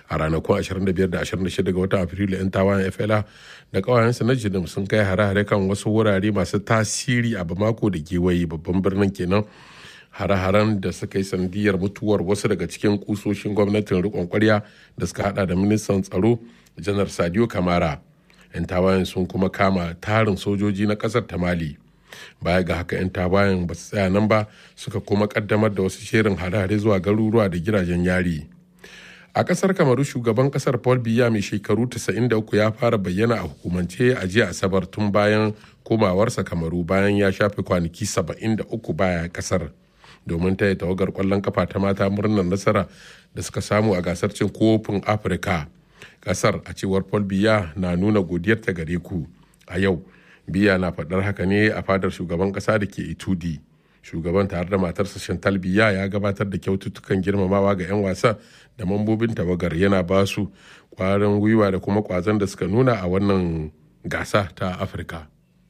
a ranakun 25 da 26 ga watan afrilu 'yan tawayen fla da kawayensu na jinim sun kai hare-hare kan wasu wurare masu tasiri a bamako da gewaye babban birnin kenan hare-haren da suka yi sanadiyar mutuwar wasu daga cikin kusoshin gwamnatin rikon kwarya da suka hada da ministan tsaro janar sadio kamara 'yan tawayen sun kuma kama tarin sojoji na kasar ta mali baya ga haka 'yan tawayen ba su tsaya nan ba suka kuma kaddamar da wasu shirin hare-hare zuwa garuruwa da gidajen yari a kasar kamaru shugaban kasar paul biya mai shekaru 93 ya fara bayyana a hukumance a jiya asabar tun bayan komawarsa kamaru bayan ya shafe kwanaki 73 baya kasar domin taya tawagar kwallon kafa ta mata murnar nasara da suka samu a gasar cin kofin afirka kasar a cewar paul biya na nuna godiyarta gare ku a yau biya na faɗar haka ne a fadar shugaban ƙasa da ke itudi shugaban tare da matarsa chantal biya ya gabatar da kyaututtukan girmamawa ga 'yan wasa da mambobin tawagar yana ba su kwarin gwiwa da kuma kwazon da suka nuna a wannan gasa ta afirka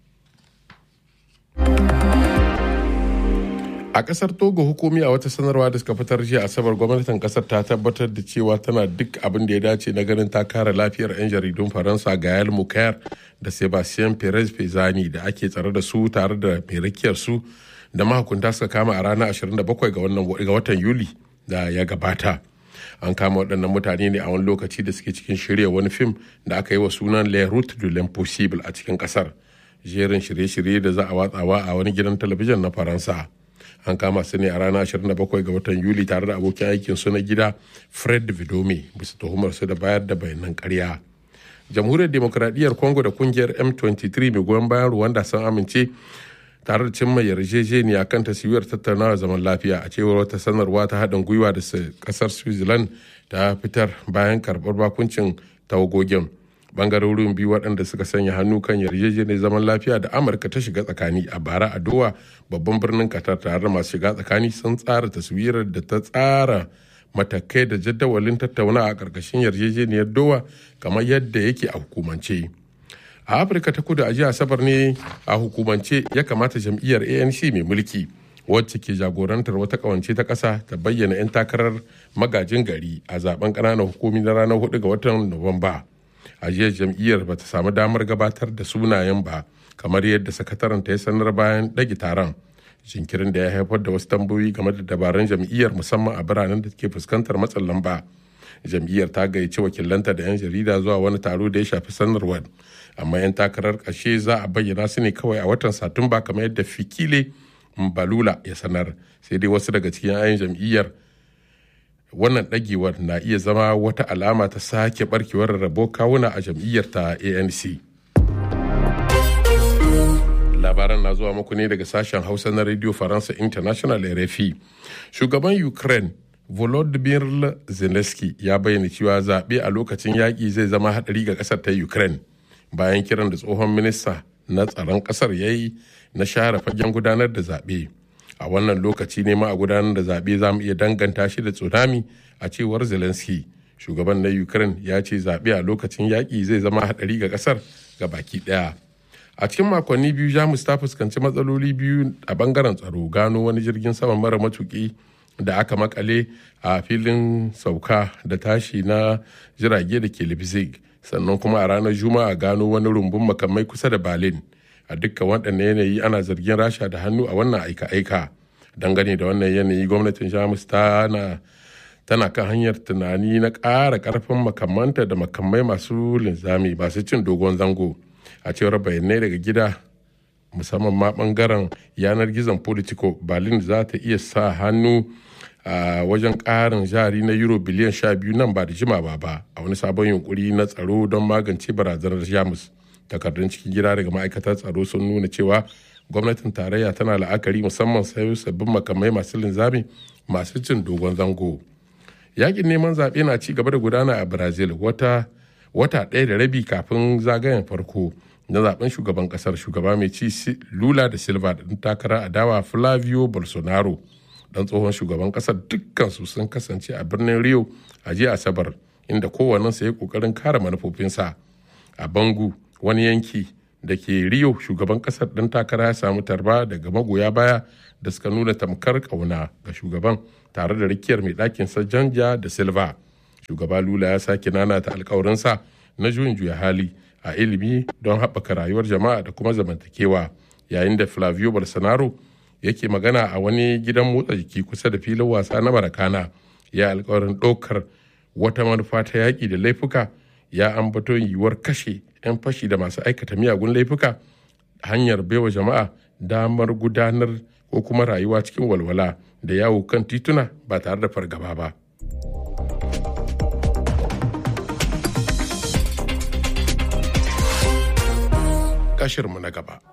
a kasar togo hukumi a wata sanarwa da suka fitar jiya asabar gwamnatin kasar ta tabbatar da cewa tana duk abin da ya dace na ganin ta kare lafiyar 'yan jaridun faransa gael mukayar da sebastien perez pezani da ake tsare da su tare da mai rakiyar su da mahukunta suka kama a ranar 27 ga wannan ga watan yuli da ya gabata an kama waɗannan mutane ne a wani lokaci da suke cikin shirya wani fim da aka yi wa sunan le route de l'impossible a cikin ƙasar jerin shirye-shirye da za a watsawa a wani gidan talabijin na faransa an kama su ne a ranar 27 ga watan yuli tare da abokin aikin su na gida fred vidome bisa tuhumar su da bayar da bayanan karya jamhuriyar demokradiyyar congo da kungiyar m23 mai goyon bayan rwanda sun amince tare da cimma yarjejeniya kan taswirar tattaunawa zaman lafiya a cewar wata sanarwa ta haɗin gwiwa da kasar switzerland ta fitar bayan karɓar bakuncin tawagogin bangarorin biyu waɗanda suka sanya hannu kan yarjejeniyar zaman lafiya da amurka ta shiga tsakani a bara a dowa babban birnin qatar tare da masu shiga tsakani sun tsara taswirar da ta tsara matakai da jadawalin tattauna a ƙarƙashin yarjejeniyar dowa kamar yadda yake a hukumance a afirka ta kudu a jiya asabar ne a hukumance ya kamata jam'iyyar anc mai mulki wacce ke jagorantar wata kawance ta ƙasa ta bayyana 'yan takarar magajin gari a zaben ƙananan hukumi na ranar 4 ga watan nuwamba a jiya jam'iyyar ba ta samu damar gabatar da sunayen ba kamar yadda sakataren ta ya sanar bayan ɗage taron jinkirin da ya haifar da wasu tambayoyi game da dabarun jam'iyyar musamman a biranen da ke fuskantar matsin lamba jam'iyyar ta gayyaci wakilanta da 'yan jarida zuwa wani taro da ya shafi sanarwar amma 'yan takarar ƙarshe za a bayyana su ne kawai a watan satumba kamar yadda fikile balula ya sanar sai dai wasu daga cikin 'yan jam'iyyar wannan ɗagewar na iya zama wata alama ta sake barkewar rabo kawuna a jam'iyyar ta anc labaran na zuwa muku ne daga sashen hausa na radio faransa international rfi shugaban ukraine volodymyr zelensky ya bayyana cewa zaɓe a lokacin yaƙi zai zama haɗari ga ƙasar ta ukraine bayan kiran da tsohon minista na tsaron ƙasar ya yi na share fagen gudanar da zaɓe a wannan lokaci ne ma a gudanar da zaɓe za mu iya danganta shi da tsunami a cewar zelensky shugaban na ukraine ya ce zaɓe a lokacin yaƙi zai zama haɗari ga ƙasar ga baki ɗaya a cikin makonni biyu jamus ta fuskanci matsaloli biyu a bangaren tsaro gano wani jirgin sama mara matuki da aka makale a filin sauka da tashi na jirage da ke leipzig sannan kuma a ranar juma'a gano wani rumbun makamai kusa da berlin a dukkan waɗannan yanayi ana zargin rasha da hannu a wannan aika-aika dangane da wannan yanayi gwamnatin jamus tana tana kan hanyar tunani na ƙara ƙarfin makamanta da makamai masu linzami masu cin dogon zango a cewar bayanai daga gida musamman ma bangaren yanar gizon politico berlin za ta iya sa hannu a wajen ƙarin jari na euro biliyan sha biyu nan ba da jimawa ba a wani sabon yunkuri na tsaro don magance barazanar jamus takardun cikin gida daga ma'aikatar tsaro sun nuna cewa gwamnatin tarayya tana la'akari musamman sayo sabbin makamai masu linzami masu cin dogon zango yakin neman zaɓe na ci gaba da gudana a brazil wata wata ɗaya da rabi kafin zagayen farko na zaben shugaban kasar shugaba mai ci lula da silva da takara adawa flavio bolsonaro dan tsohon shugaban kasar dukkansu sun kasance a birnin rio a jiya asabar inda kowannensa ya kokarin kare manufofinsa a bangu wani yanki da ke rio shugaban kasar dan takara ya samu tarba daga magoya baya da suka nuna tamkar kauna ga shugaban tare da rikiyar mai ɗakin sa janja da silva shugaba lula ya sake nanata alkawarinsa na juyin juya hali a ilimi don haɓaka rayuwar jama'a da kuma zamantakewa yayin da flavio bolsonaro yake magana a wani gidan motsa jiki kusa da filin wasa na marakana ya alkawarin ɗaukar wata manufa ta yaƙi da laifuka ya ambato yiwuwar kashe 'yan fashi da masu aikata miyagun laifuka hanyar baiwa jama'a damar gudanar ko kuma rayuwa cikin walwala da yawo kan tituna ba tare da fargaba ba. Kashirmu na gaba.